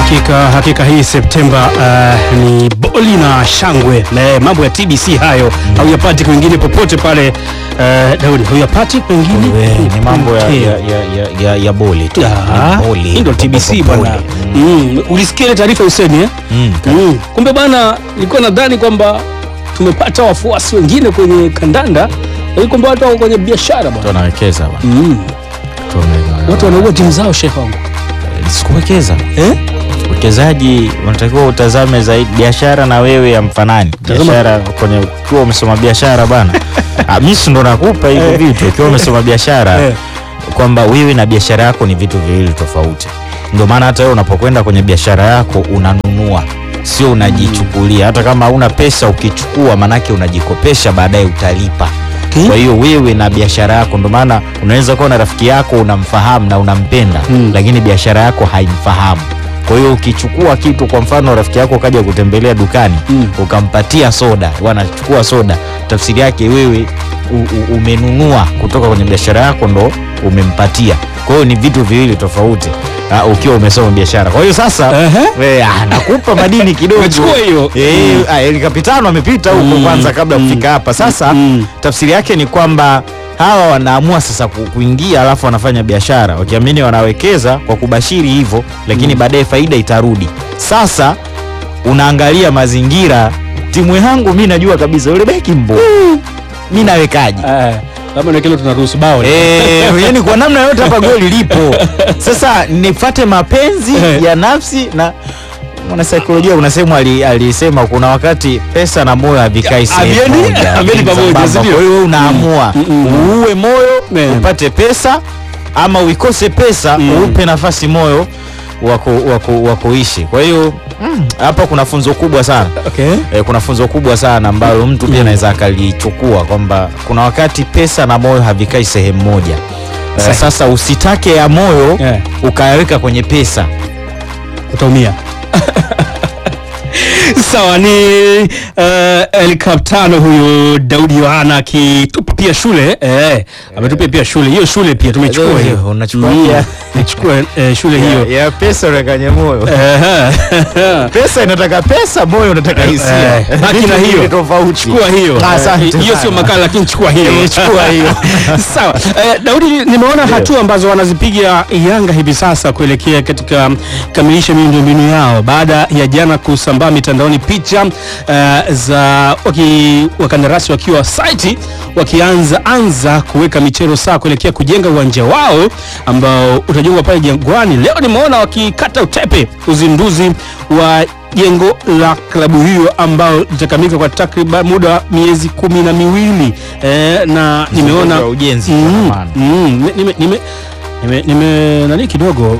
Hakika, hakika hii Septemba uh, ni boli na shangwe na mambo ya TBC hayo hauyapati kwingine popote pale. Uh, Daudi, hauyapati kwingine ni mambo ya, Okay. ya, ya, ya, ya, ya boli tu. Ah, Ni boli. hii ndio TBC Boli. bwana. Mm, ulisikia ile taarifa Huseni eh? Mm. Mm. Kumbe bana, nilikuwa nadhani kwamba tumepata wafuasi wengine kwenye kandanda, lakini kumbe watu wako kwenye biashara Watu bwana. wanawekeza bwana. Mm. Watu wame- Watu wanaua timu zao shehe wangu. Sikuwekeza. Eh? Uwekezaji unatakiwa utazame zaidi biashara na wewe ya mfanani. Tazama- Biashara kwenye ukiwa umesoma biashara bana. Ah, mimi si ndo nakupa hivyo Eh. vitu. Ukiwa umesoma biashara Eh. kwamba wewe na biashara yako ni vitu viwili tofauti. Ndio maana hata wewe unapokwenda kwenye biashara yako unanunua, sio unajichukulia. Hata kama hauna pesa ukichukua, manake unajikopesha, baadaye utalipa. Okay. Kwa hiyo wewe na biashara yako, ndio maana unaweza kuwa na rafiki yako unamfahamu na unampenda Mm. lakini biashara yako haimfahamu. Kwa hiyo ukichukua kitu, kwa mfano rafiki yako kaja kutembelea dukani Mm. ukampatia soda, wanachukua soda, tafsiri yake wewe u, u, umenunua kutoka kwenye biashara yako ndo umempatia. Kwa hiyo ni vitu viwili tofauti uh, ukiwa umesoma biashara. Kwa hiyo sasa Ehe. eh, ah, nakupa madini kidogo Umechukua hiyo. Eh, ah, El Capitano amepita huko Mm. kwanza kabla ya Mm. kufika hapa. Sasa Mm. tafsiri yake ni kwamba hawa wanaamua sasa ku- kuingia alafu wanafanya biashara wakiamini wanawekeza kwa kubashiri hivyo, lakini baadaye faida itarudi. Sasa unaangalia mazingira, timu yangu mi najua kabisa yule beki mbo mi nawekaji Eh, labda na kile tunaruhusu bao. Eh, yani kwa namna yote hapa goli lipo. Sasa nifate mapenzi Eh. ya nafsi na mwanasaikolojia kuna sehemu ali- alisema kuna wakati pesa na moyo havikai sehemu haviendi- moja, haviendi pamoja, sambamba. si ndio? Kwa hiyo wewe unaamua Mm, mm, mm. uue moyo Eh. upate pesa ama uikose pesa Mm. uupe nafasi moyo wa ku- wa ku- wa kuishi. Kwa hiyo mm, hapa kuna funzo kubwa sana Okay. e, kuna funzo kubwa sana ambalo mtu pia anaweza akalichukua kwamba kuna wakati pesa na moyo havikai sehemu moja. E, Sahi. sasa usitake ya moyo Yeah. ukayaweka kwenye pesa. utaumia sawa ni uh, El Capitano huyu Daudi Yohana akitupa pia shule eh, ametupia pia shule hiyo shule pia tumechukua Eh, hiyo unachukua Mm, pia. tumechukua eh, shule hiyo ya pesa unaweka kwenye moyo. Eh, Pesa inataka pesa, moyo unataka hisia. Eh, baki na Vitu hiyo. viwili tofauti. chukua hiyo Ah, asante Eh, hiyo sana. sio makala lakini chukua hiyo Eh, chukua hiyo. sawa eh, Daudi nimeona hatua ambazo wanazipiga Yanga hivi sasa kuelekea katika kamilisha miundombinu yao baada ya jana kusambaa mitandaoni picha eh, za waki, wakandarasi wakiwa site wakianza anza kuweka michero saa kuelekea kujenga uwanja wao ambao utajengwa pale Jangwani. Leo nimeona wakikata utepe uzinduzi wa jengo la klabu hiyo ambao litakamilika kwa takriban muda wa miezi kumi na miwili eh, na nimeona wa ujenzi Mm, kwa maana. mm, nime, nime, nime, nime nani kidogo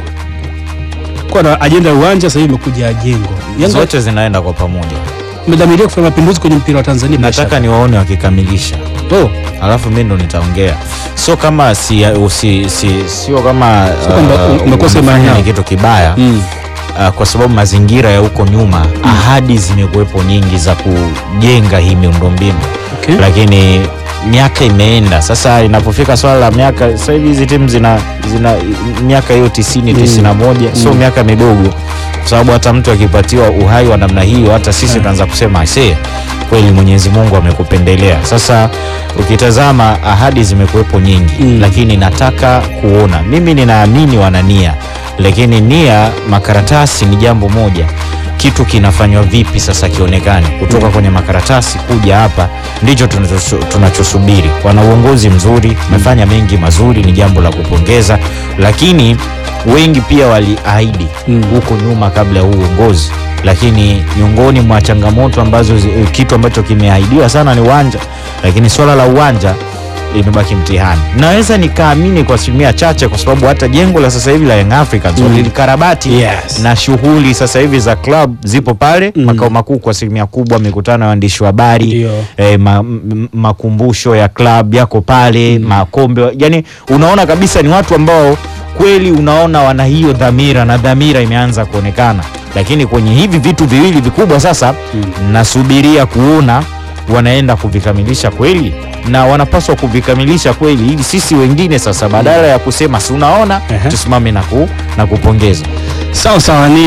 kwa na ajenda ya uwanja sasa hivi imekuja jengo. Yanga Zote zinaenda kwa pamoja. imedhamiria kufanya mapinduzi kwenye mpira wa Tanzania. bila Nataka shaka. niwaone wakikamilisha. oh, alafu mimi ndo nitaongea sio kama si, usi, si, sio kama Sio kwamba uh, umekosa imani umefanya nao. ni kitu kibaya mm. uh, kwa sababu mazingira ya huko nyuma ahadi zimekuwepo nyingi za kujenga hii miundombinu okay. lakini miaka imeenda sasa inapofika swala la miaka sasa hivi hizi timu zina, zina miaka hiyo tisini Mm. tisini na moja sio Mm. miaka midogo kwa sababu hata mtu akipatiwa uhai wa namna hiyo hata sisi tunaanza kusema ase kweli mwenyezi mungu amekupendelea sasa ukitazama ahadi zimekuwepo nyingi Mm. lakini nataka kuona mimi ninaamini wana nia lakini nia makaratasi ni jambo moja kitu kinafanywa vipi sasa kionekane kutoka kwenye makaratasi kuja hapa ndicho tunachosu- tunachosubiri wana uongozi mzuri wamefanya mengi mazuri ni jambo la kupongeza lakini wengi pia waliahidi Mm. huko nyuma kabla ya huu uongozi lakini miongoni mwa changamoto ambazo zi- kitu ambacho kimeahidiwa sana ni uwanja lakini swala la uwanja limebaki mtihani naweza nikaamini kwa asilimia chache kwa sababu hata jengo la sasa hivi la Young Africans Mm. walilikarabati Yes. na shughuli sasa hivi za club zipo pale Mm. makao makuu kwa asilimia kubwa mikutano ya waandishi wa habari Ndio. eh, ma, m- makumbusho ya club yako pale makombe yani unaona kabisa ni watu ambao kweli unaona wana hiyo dhamira na dhamira imeanza kuonekana lakini kwenye hivi vitu viwili vikubwa sasa nasubiria kuona wanaenda kuvikamilisha kweli na wanapaswa kuvikamilisha kweli ili sisi wengine sasa badala ya kusema si unaona Ehe. tusimame na, ku, na kupongeza Sawa sawa, ni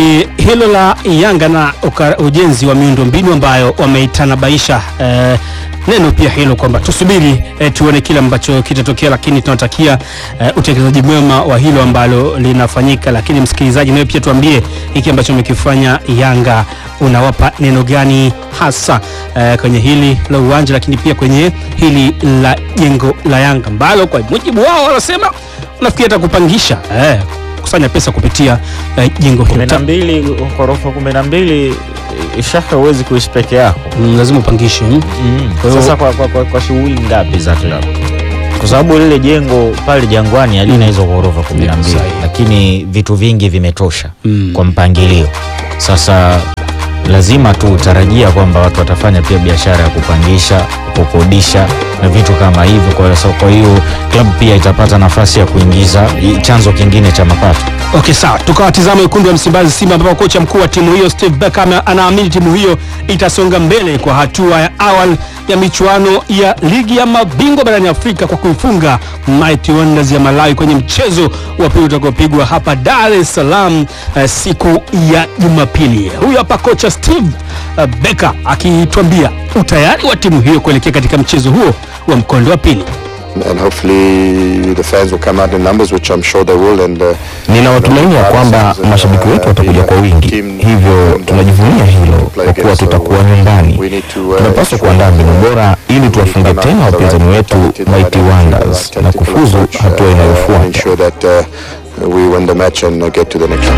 hilo la Yanga na uka, ujenzi wa miundombinu ambayo wameitanabaisha eh, neno pia hilo kwamba tusubiri eh, tuone kile ambacho kitatokea, lakini tunatakia eh, utekelezaji mwema wa hilo ambalo linafanyika. Lakini msikilizaji, nawe pia tuambie hiki ambacho umekifanya Yanga, unawapa neno gani hasa eh, kwenye hili la uwanja, lakini pia kwenye hili la jengo la Yanga ambalo kwa mujibu wao wanasema unafikiri hata kupangisha eh, kusanya pesa kupitia eh, jengo hilo kumi na Ta- mbili ghorofa kumi na mbili shaka huwezi kuishi peke yako Mm, lazima upangishe mm. Kwa hiyo- sasa kwa, kwa, kwa, kwa shughuli ngapi za klabu kwa sababu lile jengo pale Jangwani halina hizo ghorofa kumi na mbili Sahihi. lakini vitu vingi vimetosha Mm. kwa mpangilio sasa lazima tu utarajia kwamba watu watafanya pia biashara ya kupangisha kukodisha na vitu kama hivyo kwa hiyo so- kwa hiyo klabu pia itapata nafasi ya kuingiza i- chanzo kingine cha mapato Okay, sawa, tukawatizama wekundu wa Msimbazi Simba, ambapo kocha mkuu wa timu hiyo Steve Barker ame- anaamini timu hiyo itasonga mbele kwa hatua ya awali ya michuano ya ligi ya mabingwa barani Afrika kwa kuifunga Mighty Wonders ya Malawi kwenye mchezo wa pili utakaopigwa hapa Dar es Salaam eh, siku ya Jumapili. Huyu hapa kocha Steve eh, Barker akituambia utayari wa timu hiyo kuelekea katika mchezo huo wa mkondo wa pili. and hopefully the fans will come out in numbers which I'm sure they will and uh, Nina matumaini ya kwamba mashabiki wetu watakuja kwa wingi, hivyo tunajivunia hilo kwa kuwa tutakuwa nyumbani. Tunapaswa kuandaa mbinu bora ili tuwafunge tena wapinzani wetu Mighty Wonders na kufuzu hatua inayofuata. ensure that uh, we win the match and uh, get to the next round.